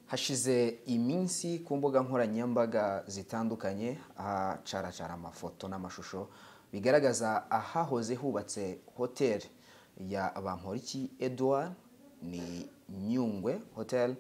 hashize iminsi ku mbuga nkoranyambaga zitandukanye ahacaracara amafoto n'amashusho bigaragaza ahahoze hubatse hoteli ya bamporiki Edouard ni nyungwe hoteli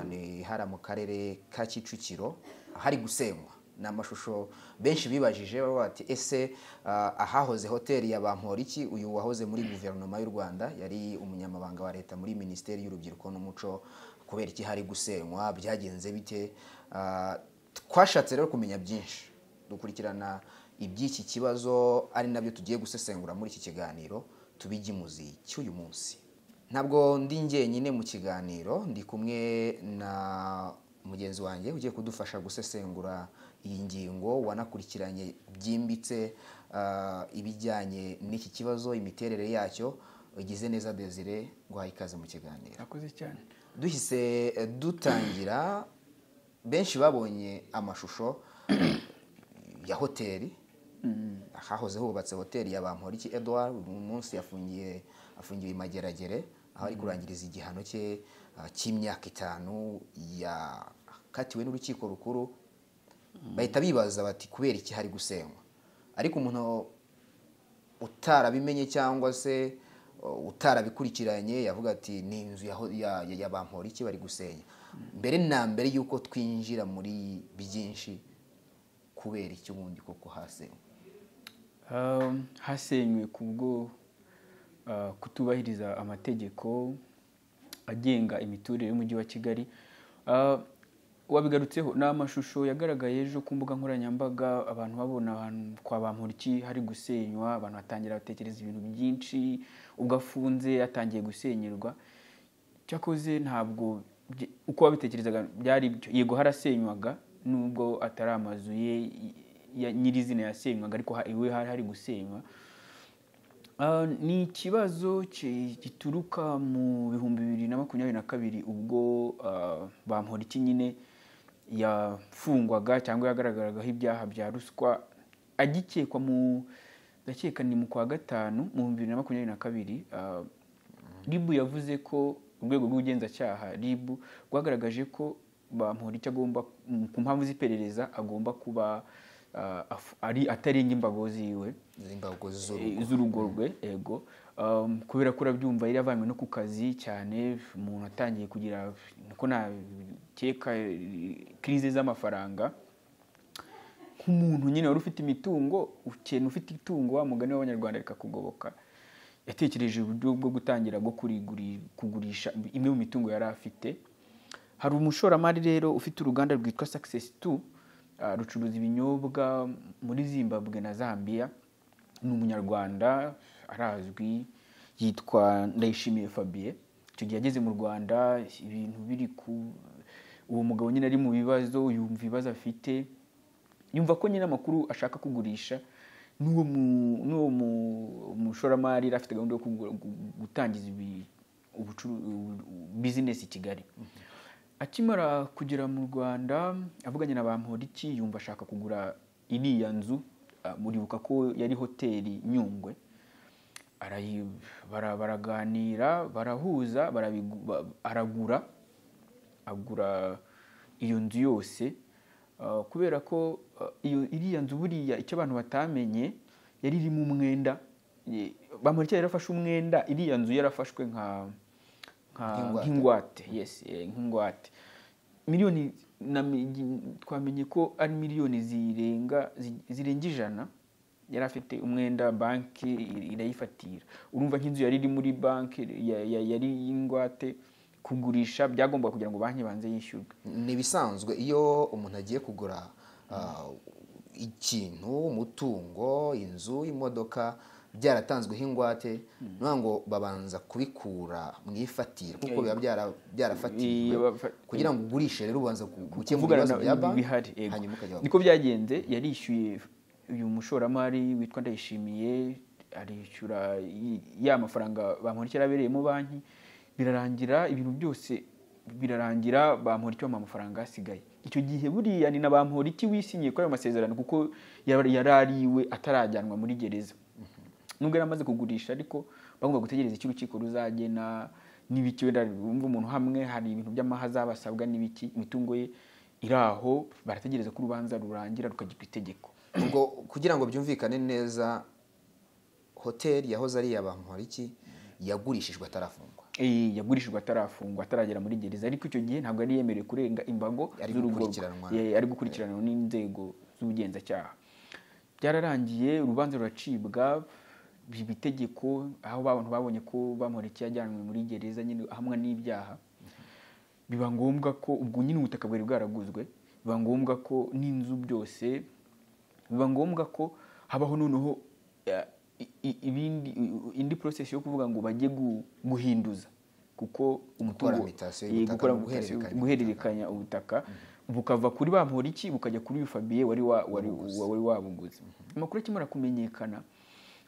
ni hara mu karere ka kicukiro hari gusenywa ni amashusho benshi bibajije bavuga bati ese ah, ahahoze hoteli ya bamporiki uyu wahoze muri guverinoma y'u rwanda yari umunyamabanga wa leta muri minisiteri y'urubyiruko n'umuco kubera iki hari gusenywa byagenze bite Ah, twashatse rero kumenya byinshi dukurikirana iby'iki kibazo ari nabyo tugiye gusesengura muri iki kiganiro tubigimuzi cy'uyu munsi ntabwo ndi njyenyine mu kiganiro ndi kumwe na mugenzi wanjye ugiye kudufasha gusesengura iyi ngingo wanakurikiranye byimbitse ah, ibijyanye n'iki kibazo imiterere yacyo ugize neza desire guhaye ikaze mu kiganiro urakoze cyane duhise eh, dutangira benshi babonye amashusho ya hoteli ahahoze hubatse hoteli ya bamporiki edouard uyu munsi yafungiye afungiwe i mageragere aho ari kurangiriza igihano cye ah, cy'imyaka itanu yakatiwe n'urukiko rukuru bahita bibaza bati kubera iki hari gusenywa ariko umuntu utarabimenye cyangwa se uh, utarabikurikiranye yavuga ati ni inzu ya, ho- ya, ya, ya bamporiki bari gusenya mbere na mbere y'uko twinjira muri byinshi kubera iki ubundi koko hasenywa Um, hasenywe kubwo uh, kutubahiriza amategeko agenga imiturire y'umujyi wa kigali Uh, wabigarutseho ni amashusho yagaragaye ejo ku mbuga nkoranyambaga abantu babona ahantu kwa bamporiki hari gusenywa abantu batangira batekereza ibintu byinshi ubwo afunze yatangiye gusenyerwa cyakoze ntabwo bye- uko wabitekerezaga byari ibyo yego harasenywaga nubwo atari amazu ye ya- nyirizina yasenywaga ariko ha- iwe hari hari gusenywa Ah, ni ikibazo ki- gituruka mu bihumbi bibiri na makumyabiri na kabiri ubwo ah, bamporiki nyine yafungwaga cyangwa yagaragaragaho ibyaha bya ruswa agikekwa mu ndakeka ni mu kwa gatanu mu bihumbi bibiri na makumyabiri na kabiri ah, ribu yavuze ko urwego rw'ubugenzacyaha ribu rwagaragaje ko bamporiki agomba mu- ku mpamvu z'iperereza agomba kuba ah, afu- ari atarenga imbago ziwe z'imbago z'urugo Eh, z'urugo rwe ego Um, kubera ko urabyumva yari avanywe no ku kazi cyane umuntu atangiye kugira niko nakeka kirize z'amafaranga nk'umuntu nyine wari ufite imitungo ukeneye ufite itungo wa mugani w'abanyarwanda rikakugoboka yatekereje uburyo bwo gutangira bwo kuriguri- kugurisha imwe mu mitungo yari afite hari umushoramari rero ufite uruganda rwitwa success 2 ah, rucuruza ibinyobwa muri zimbabwe na zambia ni umunyarwanda arazwi yitwa ndayishimiye fabien icyo gihe yageze mu rwanda ibintu biri ku uwo mugabo nyine ari mu bibazo yumva ibibazo afite yumva ko nyine amakuru ashaka kugurisha n'uwo mu- n'uwo mu- mushoramari yari afite gahunda yo kugura- gu- gutangiza ibi- ubucuru- ubu- ubu- bizinesi i kigali akimara kugera mu rwanda avuganye na bamporiki yumva ashaka kugura iriya nzu ah, muribuka ko yari hoteli nyungwe Arayi- bara- baraganira barahuza barabigu- ba- aragura agura iyo nzu yose uh, kubera ko uh, iyo iriya nzu buriya icyo abantu batamenye yari irimo umwenda Ye- bamurikira yarafashe umwenda iriya nzu yarafashwe nka nka- Nk'ingwate. nk'ingwate yes eh, nk'ingwate miliyoni na mi- twamenye ko ari miliyoni zirenga zi- zirenga ijana yari afite umwenda banki irayifatira urumva nk'inzu yari iri muri banki ya- ya- yari y'ingwate kugurisha byagombaga kugira ngo banki banze yishyurwe ni ibisanzwe iyo umuntu agiye kugura ah, ikintu umutungo inzu imodoka byaratanzweho ingwate ni ukuvuga ngo babanza kubikura mu ifatira kuko biba byara- Iya, byarafatiriwe bafa- kugira ngo ugurishe rero ubanza gu- gukemura kuvugana ibibazo bya na banki bihari yego. hanyuma ukajya niko byagenze yarishyuye uyu mushoramari witwa ndayishimiye arishyura y- ya mafaranga bamurikira abereyemo banki birarangira ibintu byose birarangira bamurikira amafaranga asigaye icyo gihe buriya ni na bamporiki wisinyiye kuri ayo masezerano kuko yar- yari ari iwe atarajyanwa muri gereza nubwo yari amaze kugurisha ariko bagomba gutegereza icyo urukiko ruzagena n'ibiki wenda wumva umuntu hamwe hari ibintu by'amahaza basabwa n'ibiki imitungo ye iri aho barategereza ko urubanza rurangira rukajya ku itegeko ubwo kugira ngo byumvikane neza hoteli yahoze ari iya bamporiki yagurishijwe atarafungwa Eh, yagurishijwe atarafungwa ataragera muri gereza ariko icyo gihe ntabwo yari yemerewe kurenga imbago Yari z'urugo rwe. gukurikiranwa. Eh, ari gukurikiranwa n'inzego z'ubugenzacyaha byararangiye urubanza ruracibwa biba itegeko aho abantu babonye ko bamureke yajyanwe muri gereza nyine ahamwa n'ibyaha biba ngombwa ko ubwo nyine ubutaka bwari bwaraguzwe biba ngombwa ko n'inzu byose biba ngombwa ko habaho noneho eh, i- i- ibindi i- indi process yo kuvuga ngo bajye gu- guhinduza kuko umutungo- mutation eh, y'ubutaka gukora no mutation- guhererekanya guhererekanya ubutaka bukava kuri ba mporiki bukajya kuri uyu fabiye wari wa- wari wa- wari wabuguze amakuru akimara kumenyekana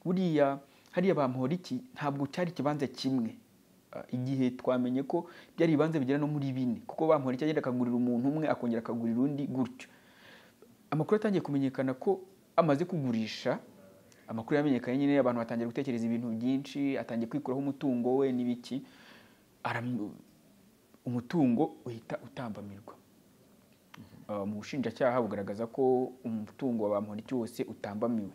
buriya hariya ba mporiki ntabwo cyari ikibanza kimwe Ah, igihe twamenye ko byari ibibanza bigera no muri bine kuko ba mporiki agenda akagurira umuntu umwe akongera akagurira undi gutyo amakuru atangiye kumenyekana ko amaze kugurisha amakuru yamenyekanye nyine abantu batangira gutekereza ibintu byinshi atangiye kwikuraho umutungo we n'ibiki Aram- umutungo uhita utambamirwa Ah, mu bushinjacyaha bugaragaza ko umutungo wa bamporiki wose utambamiwe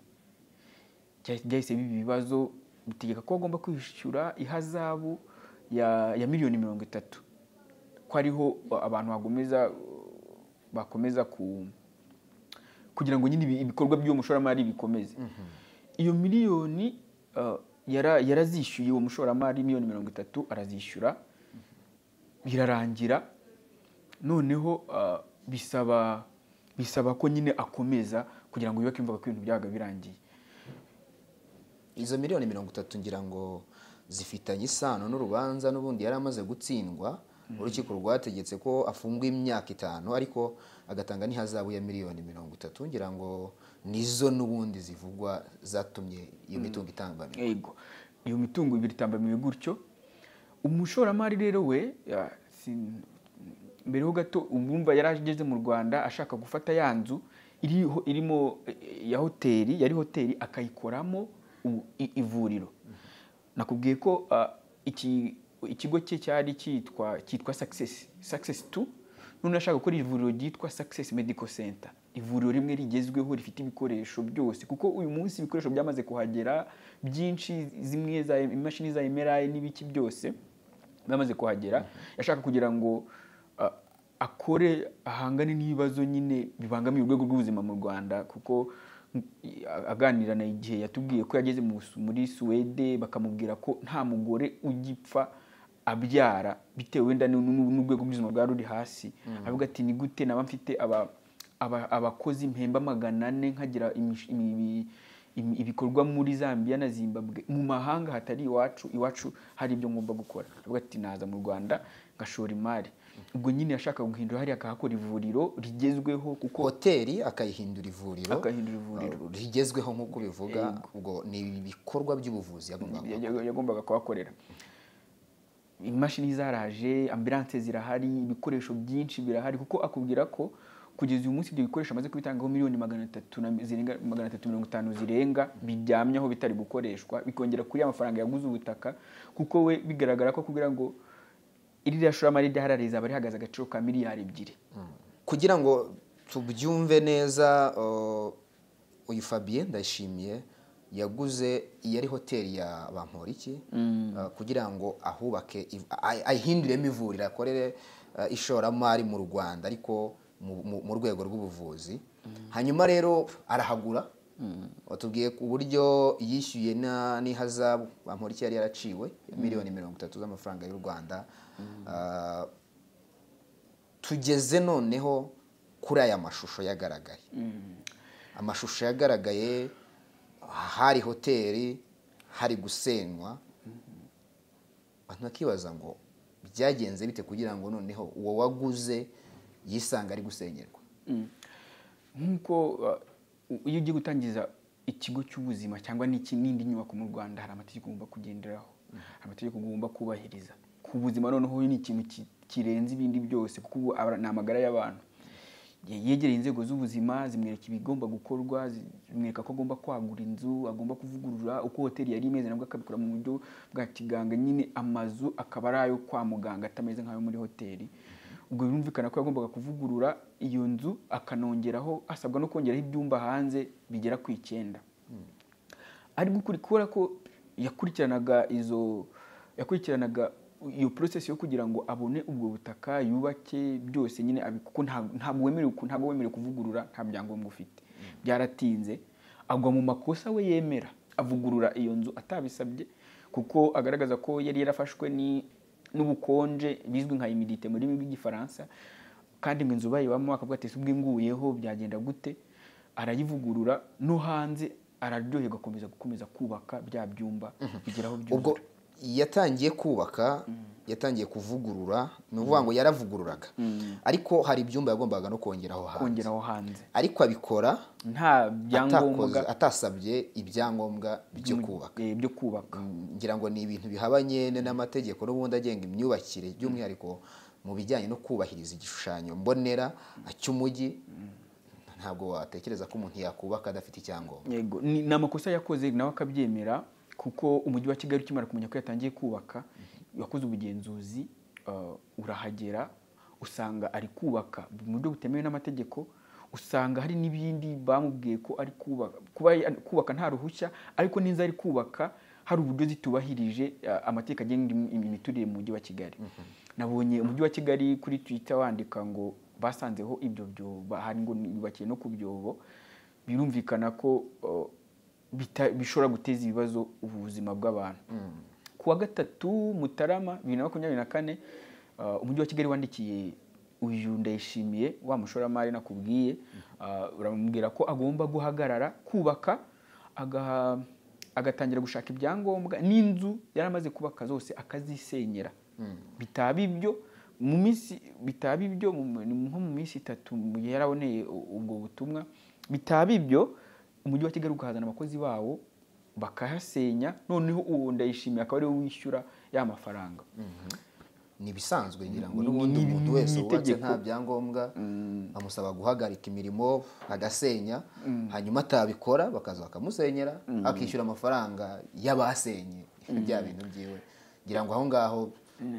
Bya- byahise biba ibibazo bitegeka ko agomba kwishyura ihazabu ya, ya miliyoni mirongo itatu ko ariho abantu bagomeza bakomeza ku kugira ngo nyine ibi- ibikorwa by'uwo mushoramari bikomeze iyo miliyoni ah, yara- yarazishyuye uwo mushoramari miliyoni mirongo itatu arazishyura birarangira noneho ah, bisaba bisaba ko nyine akomeza kugira ngo yubake imvuga ko ibintu byabaga birangiye izo miliyoni mirongo itatu ngira ngo zifitanye isano n'urubanza n'ubundi yari amaze gutsindwa urukiko rwategetse ko afungwa imyaka itanu ariko agatanga n'ihazabu ya miliyoni mirongo itatu ngira ngo nizo n'ubundi zivugwa zatumye iyo mitungo itangamira yego iyo mitungo ibiri itambamiwe gutyo umushoramari rero we ya, si- mbere ho gato umwumva yari ageze mu rwanda ashaka gufata ya nzu iriho- irimo eh, ya hoteli yari hoteli akayikoramo u- i- ivuriro nakubwiye ko ah, iki ikigo cye cyari cyitwa cyitwa success success 2 none ashaka gukora ivuriro ryitwa success medical center ivuriro rimwe rigezweho rifite ibikoresho byose kuko uyu munsi ibikoresho byamaze kuhagera byinshi zimwe za imashini za MRI n'ibiki byose bamaze kuhagera yashaka kugira ngo ah, akore ahangane n'ibibazo nyine bibangamiye urwego rw'ubuzima mu rwanda kuko mm, a- aganira na igihe yatubwiye ko yageze mu Su- muri suwede bakamubwira ko nta mugore ugipfa abyara bitewe wenda n'u- n'u- n'urwego rw'ubuzima bwari ruri hasi avuga ati ni gute naba mfite aba- aba- abakozi mpemba magana ane nkagira imish- imi- imi- imi- ibikorwa muri zambia na zimbabwe mu mahanga hatari iwacu iwacu hari ibyo ngomba gukora avuga ati naza mu rwanda ngashora imari ubwo nyine yashaka guhindura hariya akahakora ivuriro rigezweho kuko hoteli akayihindura ivuriro Akahindura ivuriro. uh, rigezweho nk'uko bivuga ubwo ni ibikorwa by'ubuvuzi yagombaga yagombaga yagombaga kuhakorera imashini zaraje ambilanse zirahari ibikoresho byinshi birahari kuko akubwira ko kugeza uyu munsi ibyo bikoresho amaze kubitangaho miliyoni magana atatu na zirenga magana atatu mirongo itanu zirenga biryamyeho bitari gukoreshwa bikongera kuri ya mafaranga yaguze ubutaka kuko we bigaragara ko akubwira ngo iriya shoramari ryahari rizaba rihagaze agaciro ka miliyari ebyiri kugira ngo tubyumve neza uh, uyu Fabien ndashimiye yaguze iyari hoteli ya Bamporiki uh, kugira ngo ahubake iv- ay- ayihinduriremo ivuriro akorere uh, ishoramari mu Rwanda ariko mu- mu- mu rwego rw'ubuvuzi hanyuma rero arahagura watubwiye ku buryo yishyuye na- n'ihazabu Bamporiki yari yaraciwe miliyoni mirongo itatu z'amafaranga y'u Rwanda Uh, tugeze noneho kuri aya mashusho yagaragaye amashusho yagaragaye hari hoteli hari gusenywa abantu bakibaza ngo byagenze bite kugira ngo noneho uwo waguze yisanga ari gusenyerwa nk'uko uh, iyo ugiye gutangiza ikigo cy'ubuzima cyangwa n'iki- n'indi nyubako mu rwanda hari amategeko ugomba kugenderaho hari amategeko ugomba kubahiriza ku buzima noneho ni ikintu ki- kirenze ibindi byose kuko ubu aba- ni amagara y'abantu yegereye inzego z'ubuzima zimwereka ibigomba gukorwa zimwereka ko agomba kwagura inzu agomba kuvugurura uko hoteli yari imeze nabwo akabikora mu buryo bwa kiganga nyine amazu akaba ari ayo kwa muganga atameze nk'ayo muri hoteli ubwo birumvikana ko yagombaga kuvugurura iyo nzu akanongeraho asabwa no kongeraho ibyumba hanze bigera ku icyenda ari kubera ko yakurikiranaga izo yakurikiranaga iyo porosesi yo kugira ngo abone ubwo butaka yubake byose nyine kuko ntabwo wemerewe ntabwo wemerewe kuvugurura nta byangombwa ufite byaratinze agwa mu makosa we yemera avugurura iyo nzu atabisabye kuko agaragaza ko yari yarafashwe n'ubukonje bizwi nka imidite mu rurimi rw'igifaransa kandi ngo inzu bayibamo akavuga ati ubwo inguyeho byagenda gute arayivugurura no hanze araryoherwa akomeza gukomeza kubaka bya byumba bigeraho byuzura yatangiye kubaka yatangiye kuvugurura ni ukuvuga ngo yaravugururaga ariko hari ibyumba yagombaga no kongeraho hanze kongeraho hanze ariko abikora nta atakoze byangombwa atasabye ibyangombwa byo mu- kubaka eh, byo kubaka ngira ngo ni ibintu bihabanye n'amategeko n'ubundi agenga imyubakire by'umwihariko mu bijyanye no kubahiriza igishushanyo mbonera cy'umujyi ntabwo watekereza ko umuntu yakubaka adafite icyangombwa yego ni ni amakosa yakoze nawe akabyemera kuko umujyi wa kigali ukimara kumenya ko yatangiye kubaka yakoze ubugenzuzi uh, urahagera usanga ari kubaka mu buryo butemewe n'amategeko usanga hari n'ibindi bamubwiye ko ari kubaka kuba kubaka nta ruhushya ariko n'inzu ari kubaka hari uburyo zitubahirije uh, amategeko agenga im- imiturire mu mujyi wa kigali nabonye umujyi wa kigali kuri twitter wandika ngo basanzeho ibyo byobo hari ngo yubakiye no ku byobo birumvikana ko uh, bita- bishobora guteza ibibazo ubuzima bw'abantu ku wa gatatu mutarama bibiri na makumyabiri na kane uh, umujyi wa kigali wandikiye uyu ndayishimiye wa mushoramari nakubwiye uh, uramubwira ko agomba guhagarara kubaka agaha agatangira gushaka ibyangombwa n'inzu yari amaze kubaka zose akazisenyera bitaba ibyo mu minsi bitaba ibyo mu- ni nko mu minsi itatu mu gihe yaraboneye u- ubwo butumwa bitaba ibyo umujyi wa kigali ukahazana abakozi bawo bakahasenya noneho uwo ndayishimiye akaba ariwe wishyura ya mafaranga ni ibisanzwe ngira ngo Ni- n'ubundi ni- umuntu ni wese wubatse itegeko. nta byangombwa bamusaba guhagarika imirimo agasenya hanyuma atabikora bakaza bakamusenyera akishyura amafaranga y'abasenye bya bintu byiwe ngira ngo aho ngaho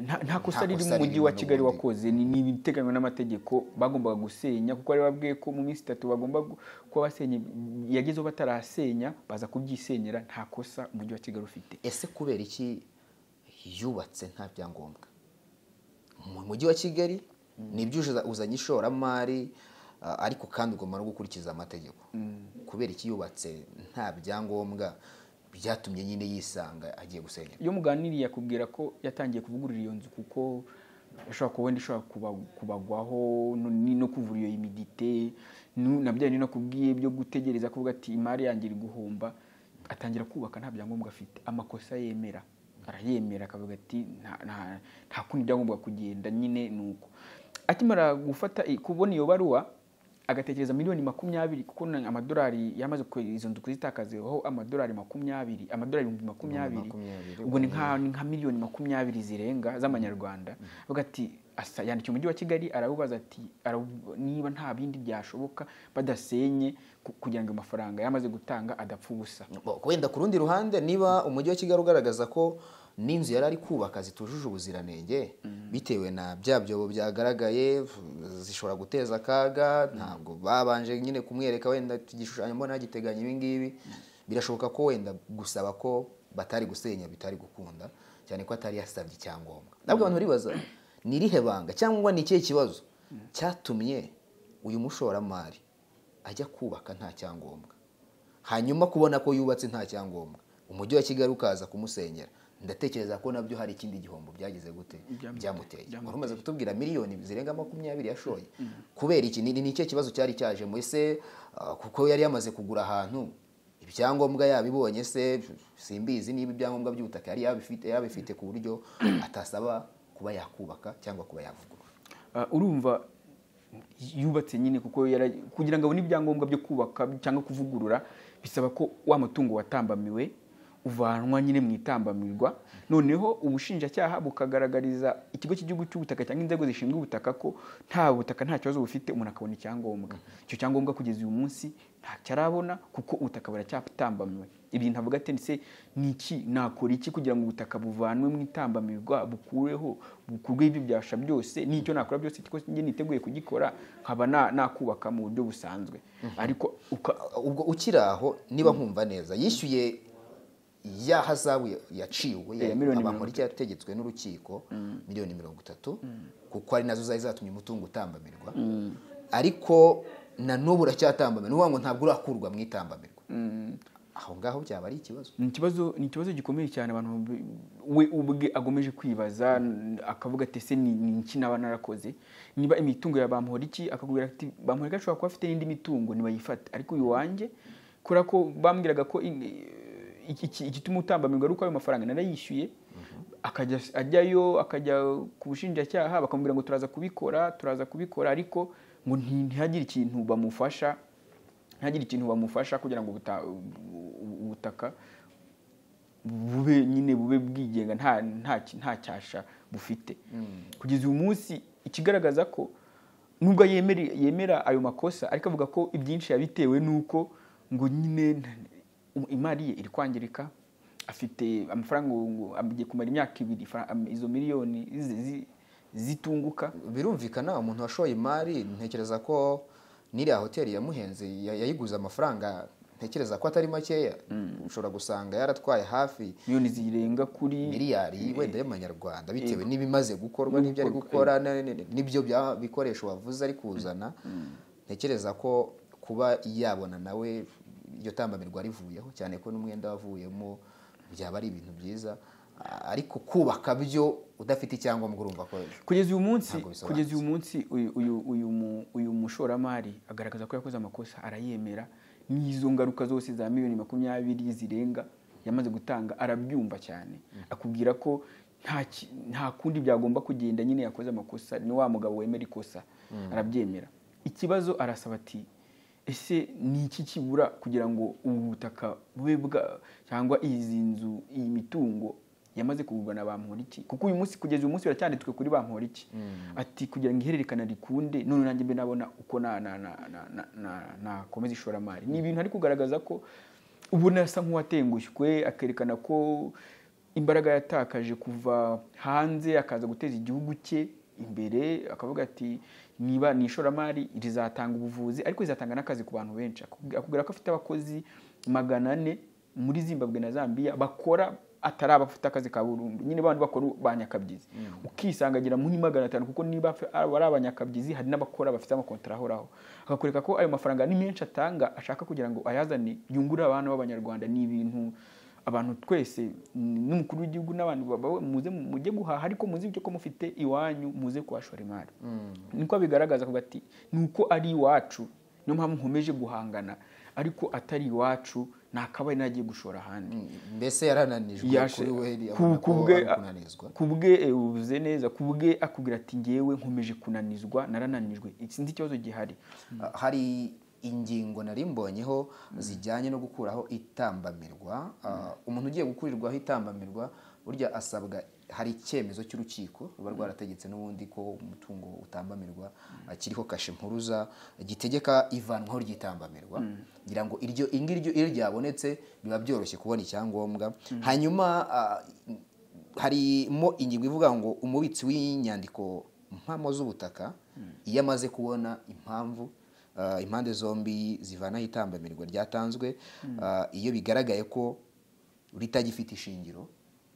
Nta- nta kosa Nta riri kosa mu mujyi ririmo wa kigali n'ubundi. wakoze ni ni ibiteganywa n'amategeko bagombaga gusenya kuko bari babwiye ko mu minsi itatu bagomba gu- kuba basenya yagezeho batarasenya baza kubyisenyera nta kosa umujyi wa kigali ufite ese kubera iki yubatse nta byangombwa mu mujyi wa kigali nibyo uza- uzanye ishoramari a- ariko kandi ugomba no gukurikiza amategeko kubera iki yubatse nta byangombwa byatumye nyine yisanga agiye gusenyera iyo muganiriye akubwira ko yatangiye kuvugurura iyo nzu kuko ishobora kuba wenda ishobora kuba- kubagwaho no- ni- no kuvura iyo imidite nu- na bya bindi nakubwiye byo gutegereza kuvuga ati imari yanjye iri guhomba atangira kubaka nta byangombwa afite amakosa yemera arayemera akavuga ati "Nta- nta- nta kundi byagombaga kugenda nyine ni uko akimara gufata i- kubona iyo baruwa agatekereza miliyoni makumyabiri kuko na- amadolari yamaze kwe- izo nzu kuzitakazaho amadolari makumyabiri amadolari ibihumbi makumyabiri makumyabiri. ubwo ni nka ni nka miliyoni makumyabiri zirenga z'amanyarwanda avuga ati asa- yandikiye umujyi wa kigali arabubaza ati arabu- niba nta bindi byashoboka badasenye ku- kugira ngo amafaranga yamaze gutanga adapfa ubusa wenda ku rundi ruhande niba umujyi wa kigali ugaragaza ko n'inzu yari ari kubaka zitujuje ubuziranenge bitewe na bya byobo byagaragaye zishobora guteza akaga ntabwo babanje nyine kumwereka wenda igishushanyo mbona giteganya ibi ngibi birashoboka ko wenda gusaba ko batari gusenya bitari gukunda cyane ko atari yasabye icyangombwa ntabwo abantu baribaza ni irihe banga cyangwa ni ikihe kibazo cyatumye uyu mushoramari ajya kubaka nta cyangombwa hanyuma kubona ko yubatse nta cyangombwa umujyi wa kigali ukaza kumusenyera ndatekereza ko nabyo hari ikindi gihombo byageze gute Byamuteye. byamuteye Byamuteye. wari umaze kutubwira miliyoni zirenga makumyabiri yashoye kubera iki ni nicyo kibazo cyari cyaje mu ese ah, kuko yari yamaze kugura ahantu ibyangombwa yabibonye se simbizi niba ibyangombwa by'ubutaka yari yabifite yabifite ku buryo atasaba kuba yakubaka cyangwa kuba yavugurura Ah, urumva yubatse nyine kuko yara- kugira ngo abone ibyangombwa byo kubaka cyangwa kuvugurura bisaba ko wa mutungo watambamiwe uvanwa nyine mu itambamirwa noneho ubushinjacyaha bukagaragariza ikigo cy'igihugu cy'ubutaka cyangwa inzego zishinzwe ubutaka ko nta butaka nta kibazo bufite umuntu akabona icyangombwa icyo cyangombwa kugeza uyu munsi ntacyarabona kuko ubutaka buracyatambamiwe ibyo ntavuga ati ndetse ni iki nakora iki kugira ngo ubutaka buvanwe mu itambamirwa bukureho bukurwe ibyo byasha byose n'icyo nakora byose kuko njye niteguye kugikora nkaba na- nakubaka mu buryo busanzwe ariko uka- ubwo ukiri aho niba nkumva neza yishyuye ya hazabu ya- yaciwe Ya miliyoni mirongo abamuriki yategetswe n'urukiko miliyoni mirongo itatu kuko ari nazo zari zatumye umutungo utambamirwa ariko na n'ubu uracyatambamira ni ukuvuga ngo ntabwo urakurwa mu itambamirwa aho ngaho byaba ari ikibazo ni ikibazo ni ikibazo gikomeye cyane abantu b- we ubwe agomeje kwibaza n- akavuga ati ese ni ni iki naba narakoze niba imitungo ya bamporiki akakubwira ati bamporiki ashobora kuba afite n'indi mitungo ntibayifate ariko uyu wanjye kubera ko bambwiraga ko in- iki- iki- igituma utambamirwa ari uko ayo mafaranga narayishyuye akajya ajyayo akajya ku bushinjacyaha bakamubwira ngo turaza kubikora turaza kubikora ariko ngo nti- ntihagire ikintu bamufasha ntihagire ikintu bamufasha kugira ngo ubuta- ubu- ubutaka bube nyine bube bwigenga nta nta ki- nta cyasha bufite kugeza uyu munsi ikigaragaza ko nubwo yemera yemera ayo makosa ariko avuga ko ibyinshi yabitewe n'uko ngo nyine nta- um- imari ye iri kwangirika afite amafaranga ngo- ngo agiye kumara imyaka ibiri fra- am- izo miliyoni zi- zi- zitunguka birumvikana umuntu washoye imari ntekereza ko n'iriya hoteli yamuhenze ya- yayiguze amafaranga ntekereza ko atari makeya ushobora gusanga yaratwaye hafi miliyoni zirenga kuri miliyari wenda y'amanyarwanda bitewe n'ibimaze gukorwa n'ibyo ari gukora na- na- na- n'ibyo bya- bikoresho wavuze ari kuzana ntekereza ko kuba yabona nawe iryo tambamirwa rivuyeho cyane ko n'umwenda wavuyemo byaba ari ibintu byiza A- ariko kubaka byo udafite icyangombwa urumva ko kugeza uyu munsi Ntabwo bisobanutse. kugeza uyu munsi uyu uyu uyu mu- uyu mushoramari agaragaza ko yakoze amakosa arayemera n'izo ngaruka zose za miliyoni makumyabiri zirenga yamaze gutanga arabyumva cyane akubwira ko nta ki- nta kundi byagomba kugenda nyine yakoze amakosa ni wa mugabo wemera ikosa arabyemera ikibazo arasaba ati ese ni iki kibura kugira ngo ubu butaka bube bwa cyangwa izi nzu iyi mitungo yamaze kugurwa na bamporiki kuko uyu munsi kugeza uyu munsi biracyanditswe kuri bamporiki ati kugira ngo ihererekana rikunde none nanjye mbe nabona uko na- na- na- na- na- na- nakomeza ishoramari ni ibintu ari kugaragaza ko ubona asa nk'uwatengushywe akerekana ko imbaraga yatakaje kuva hanze akaza guteza igihugu cye imbere akavuga ati niba ni ishoramari rizatanga ubuvuzi ariko rizatanga n'akazi ku bantu benshi Akubwi- akubwira ko afite abakozi magana ane muri zimbabwe na zambia bakora atari abafite akazi ka burundu nyine bandi bakora ba nyakabyizi ukisanga agira muri magana atanu kuko niba afe- aba ari abanyakabyizi hari n'abakora bafite amakontara ahoraho akakwereka ko ayo mafaranga ni menshi atanga ashaka kugira ngo ayazane yungure abana b'abanyarwanda ni ibintu abantu twese n- n'umukuru w'igihugu n'abantu babawe muze mu- mujye guhaha ariko muzi ibyo ko mufite iwanyu muze kuhashora imari niko bigaragaza avuga ati ni uko ari iwacu niyo mpamvu nkomeje guhangana ariko atari iwacu nakabaye nagiye gushora ahandi mbese yarananijwe Yashe- kuri we abona ku- ko kubwe ari kunanizwa kubwe eh, ubivuze neza kubwe akubwira ati ngewe nkomeje kunanizwa narananijwe sinzi ikibazo gihari hari ingingo nari mbonyeho zijyanye no gukuraho itambamirwa Ah, umuntu ugiye gukurirwaho itambamirwa burya asabwa hari icyemezo cy'urukiko ruba rwarategetse n'ubundi ko umutungo utambamirwa ah, kiriho kashe mpuruza gitegeka ivanwaho ry'itambamirwa kugira ngo iryo ingiryo iyo ryabonetse biba byoroshye kubona icyangombwa hanyuma ah, harimo ingingo ivuga ngo umubitsi w'inyandiko mpamo z'ubutaka iyo amaze kubona impamvu ah, impande zombi zivanaho itambamirwa ryatanzwe ah, iyo bigaragaye ko ritagifite ishingiro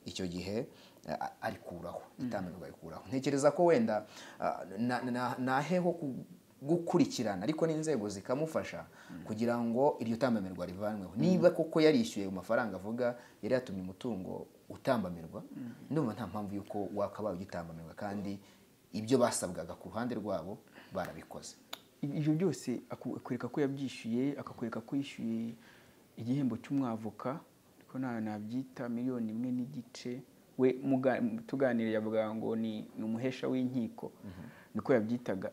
icyo gihe ah, arikuraho itambamirwa arikuraho ntekereza ko wenda ah, na- na- naheho ku- gukurikirana ariko n'inzego zikamufasha kugira ngo iryo tambamirwa rivanweho niba koko yarishyuye ayo mafaranga avuga yari yatumye umutungo utambamirwa ndumva nta mpamvu y'uko wakabaye ugitambamirwa kandi ibyo basabwaga ku ruhande rwabo barabikoze ibyo byose aku- akwereka ko yabyishyuye akakwereka ko yishyuye igihembo cy'umwavoka ariko nta nabyita miliyoni imwe n'igice we muga- tuganiriye yavuga ngo ni ni umuhesha w'inkiko niko yabyitaga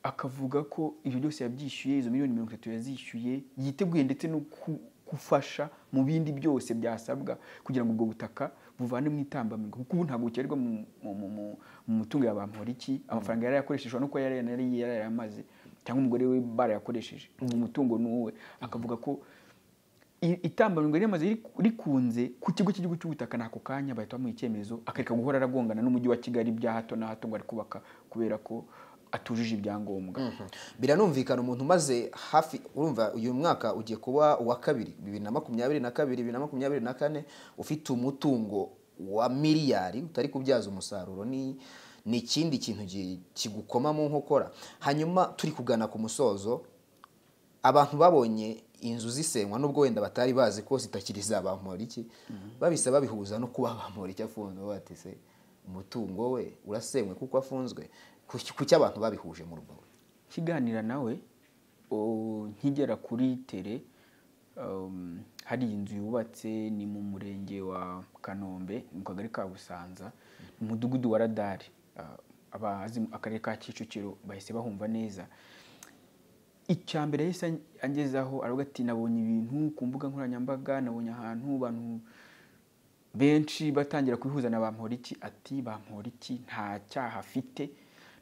akavuga ko ibyo byose yabyishyuye izo miliyoni mirongo itatu yazishyuye yiteguye ndetse no ku- gufasha mu bindi byose byasabwa kugira ngo ubwo butaka buvane mu itambamirwa kuko ubu ntabwo bukererwa mu- mu- mu- mu- mu mutungo ya bamporiki amafaranga yari yakoreshejwe nuko yari yari yarayamaze cyangwa umugore we barayakoresheje uwo mutungo ni uwe akavuga ko i- itambamirwa ryamaze rik- rikunze ku kigo cy'igihugu cy'ubutaka ni ako kanya bahita bamuha icyemezo akareka guhora aragongana n'umujyi wa kigali bya hato na hato ngo ari kubaka kubera ko atujuje ibyangombwa biranumvikana umuntu umaze hafi urumva uyu mwaka ugiye kuba uwa kabiri bibiri na makumyabiri na kabiri bibiri na makumyabiri na kane ufite umutungo wa miliyari utari kubyaza umusaruro ni ni ikindi kintu gi- kigukoma mu nkokora hanyuma turi kugana ku musozo abantu babonye inzu zisenywa nubwo wenda batari bazi ko zitakiri za bamporiki babise babihuza no kuba bamporiki afunzwe bati se umutungo we urasenywe kuko afunzwe ku- ku cy'abantu babihuje mu rugo kiganira nawe o- nkigera kuri tere um, hari inzu yubatse ni mu murenge wa kanombe mu kagari ka busanza mu mudugudu wa radari Ah, abazi akarere ka kicukiro bahise bahumva neza icya mbere yahise ang- angezaho aravuga ati nabonye ibintu ku mbuga nkoranyambaga nabonye ahantu abantu benshi batangira kubihuza na bamporiki ati bamporiki nta cyaha afite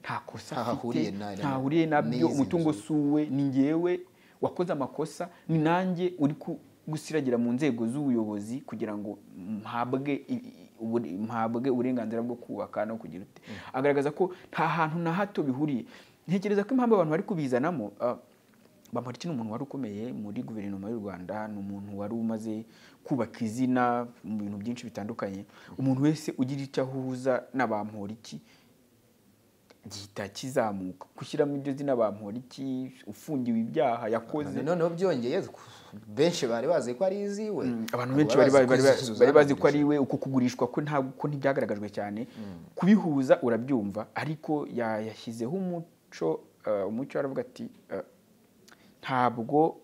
nta kosa Nta hahuriye afite na- na- ntahuriye nabyo n'izi umutungo nzu." si uwe ni ngewe wakoze amakosa ni nanjye uri ku- gusiragira mu nzego z'ubuyobozi kugira ngo mhabwe i- i- ubure- mhabwe uburenganzira bwo kubaka no kugira ute agaragaza ko nta hantu na hato bihuriye ntekereza ko impamvu abantu bari kubizanamo ah, Bamporiki ni umuntu wari ukomeye muri guverinoma y'u Rwanda ni umuntu wari umaze kubaka izina mu bintu byinshi bitandukanye umuntu wese ugira icyo ahuza na Bamporiki gihita kizamuka gushyiramo iryo zina Bamporiki ufungiwe ibyaha yakoze noneho byongeye benshi bari bazi ko ari iziwe abantu Ntabwo benshi bari bazi bari ko bari- izi bari bazi ko zanandujwe. ari we uko kugurishwa ko ntabwo ko ntibyagaragajwe cyane kubihuza urabyumva ariko ya- yashyizeho umuco eh, umuco aravuga ati eh, ntabwo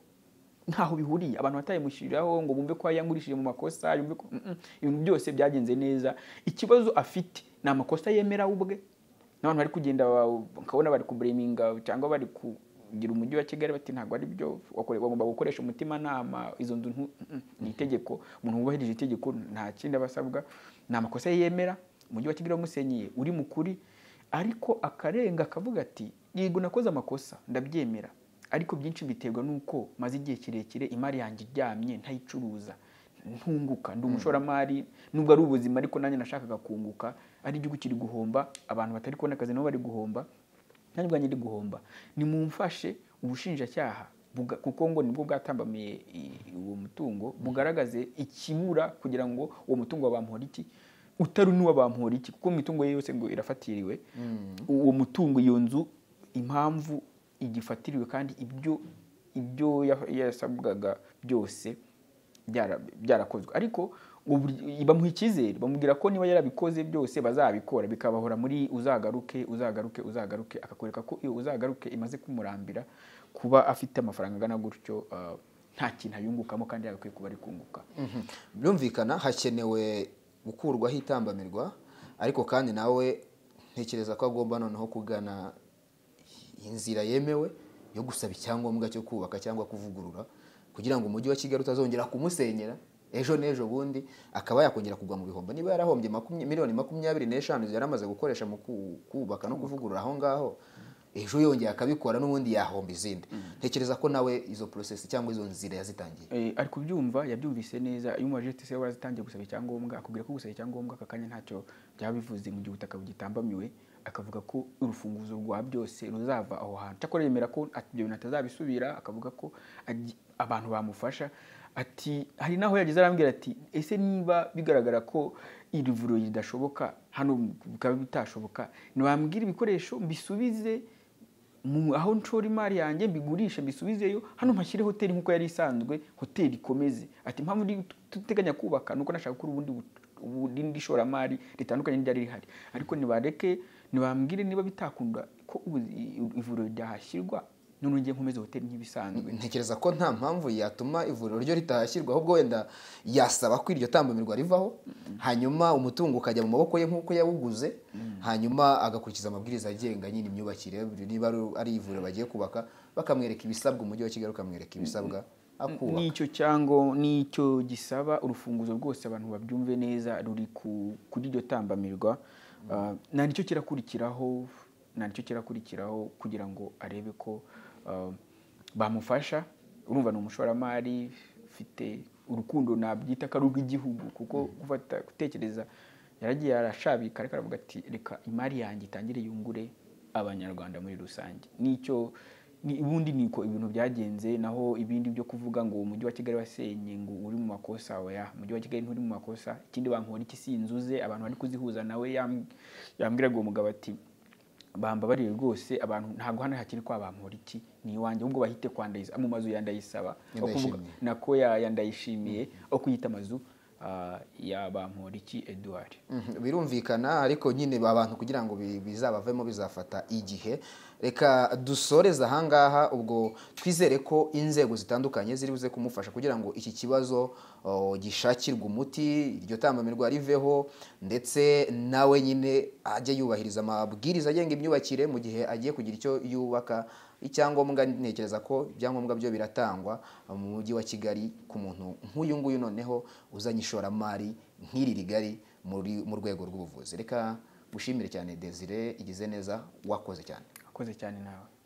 ntaho bihuriye abantu batayimushyiriraho ngo bumve ko yangurishije mu makosa yumve ko mm, mm, ibintu byose byagenze neza ikibazo afite ni amakosa yemera we ubwe n'abantu bari kugenda ba- ukabona bari kubureminga cyangwa bari kugira umujyi wa kigali bati ntabwo ari byo wakore- bagomba gukoresha umutimanama izo nzu ntu- mm, mm, ni itegeko umuntu wubahirije itegeko nta kindi aba asabwa ni amakosa ye yemera umujyi wa kigali wamusenyiye uri mu kuri ariko akarenga akavuga ati yego nakoze amakosa ndabyemera ariko byinshi biterwa n'uko maze igihe kirekire imari yanjye iryamye ntayicuruza ntunguka ndi umushoramari nubwo ari ubuzima ariko nanjye nashakaga kunguka ari igihugu kiri guhomba abantu batari kubona akazi nabo bari guhomba nanjye ubwanjye ndi guhomba nimumfashe ubushinjacyaha buga- kuko ngo nibwo bwatambamiye i- uwo mutungo bugaragaze ikibura kugira ngo uwo mutungo wa bamporiki utari n'uwa bamporiki kuko imitungo ye yose ngo irafatiriwe uwo mutungo iyo nzu impamvu igifatiriwe kandi ibyo ibyo ya- yasabwaga byose byara- byarakozwe ariko ngo buri- bamuha icyizere bamubwira ko niba yarabikoze byose bazabikora bikabahora muri uzagaruke uzagaruke uzagaruke akakwereka ko iyo uzagaruke imaze kumurambira kuba afite amafaranga angana gutyo ah, nta kintu ayungukamo kandi yagakwiye kuba ari kunguka Mhm. byumvikana hakenewe gukurwaho itambamirwa ariko kandi nawe ntekereza ko agomba noneho kugana inzira yemewe yo gusaba icyangombwa cyo kubaka cyangwa kuvugurura kugira ngo umujyi wa kigali utazongera kumusenyera ejo n'ejo bundi akaba yakongera kugwa mu bihombo niba yarahombye makumya- miliyoni makumyabiri n'eshanu yari amaze gukoresha mu ku- kubaka no kuvugurura aho ngaho ejo yongeye akabikora n'ubundi yahomba izindi ntekereza ko nawe izo porosesi cyangwa izo nzira yazitangiye Eh, ari kubyumva yabyumvise neza iyo umubajije ati se warazitangiye gusaba icyangombwa akubwira ko gusaba icyangombwa aka kanya ntacyo byaba bivuze mu gihe ubutaka bugitambamiwe akavuga ko urufunguzo rwa byose ruzava aho hantu cyakora yemera ko ati ibyo bintu atazabisubira akavuga ko agi- abantu bamufasha ati hari n'aho yageze arambwira ati ese niba bigaragara ko iri vuriro ridashoboka hano bikaba bitashoboka ntiwambwira ibikoresho mbisubize mu aho nshora imari yanjye mbigurishe mbisubizeyo hano mpashyire hoteli nk'uko yari isanzwe hoteli ikomeze ati impamvu ndi- duteganya kubaka nuko nashaka gukora ubundi bu- ubundi ishoramari ritandukanye n'iryari rihari ariko nibareke nibambwire niba bitakunda ko ubu- i- ivuriro ryahashyirwa none njye nkomeze hoteli nk'ibisanzwe ntekereza ko nta mpamvu yatuma ivuriro ryo ritahashyirwa ahubwo wenda yasaba ko iryo tambamirwa rivaho hanyuma umutungo ukajya mu maboko ye nk'uko yawuguze hanyuma agakurikiza amabwiriza agenga nyine imyubakire niba ari- ari ivuriro bagiye kubaka bakamwereka ibisabwa umujyi wa kigali ukamwereka ibisabwa akubaka n'icyo cyango n'icyo gisaba urufunguzo rwose abantu babyumve neza ruri ku- kuri iryo tambamirwa Ah, nta nicyo kirakurikiraho nta nicyo kirakurikiraho kugira ngo arebe ko ah, bamufasha urumva ni umushoramari ufite urukundo nabyita ko ari urw'igihugu kuko gufata gutekereza yaragiye arashabika ariko aravuga ati reka imari yanjye itangire yungure abanyarwanda muri rusange nicyo ni- ubundi niko ibintu byagenze naho ibindi byo kuvuga ngo umujyi wa kigali wasenye ngo uri mu makosa oya umujyi wa kigali nturi mu makosa ikindi bankora iki sinzuze abantu bari kuzihuza nawe yam- yambwira ngo umugabo ati bambabariye rwose abantu ntabwo hano hakiri kwa bampora iki ni iwanjye ahubwo bahite kwa Ndayisaba mu mazu ya Ndayisaba aho kuvuga- Ndayishimiye. nako ya ya Ndayishimiye aho kuyita amazu ah, ya bampora iki Edouard Mhm, birumvikana ariko nyine abantu kugira ngo bi- bizabavemo bizafata igihe reka dusoreze ahangaha ubwo twizere ko inzego zitandukanye ziri buze kumufasha kugira ngo iki kibazo o, gishakirwe umuti iryo tambamirwa riveho ndetse nawe nyine ajye yubahiriza amabwiriza agenga imyubakire mu gihe agiye kugira icyo yubaka icyangombwa ntekereza ko ibyangombwa byo biratangwa mu mujyi wa kigali ku muntu nk'uyu nguyu noneho uzanye ishoramari nk'iri rigari muri mu rwego rw'ubuvuzi reka gushimire cyane desire igize neza wakoze cyane akoze cyane nawe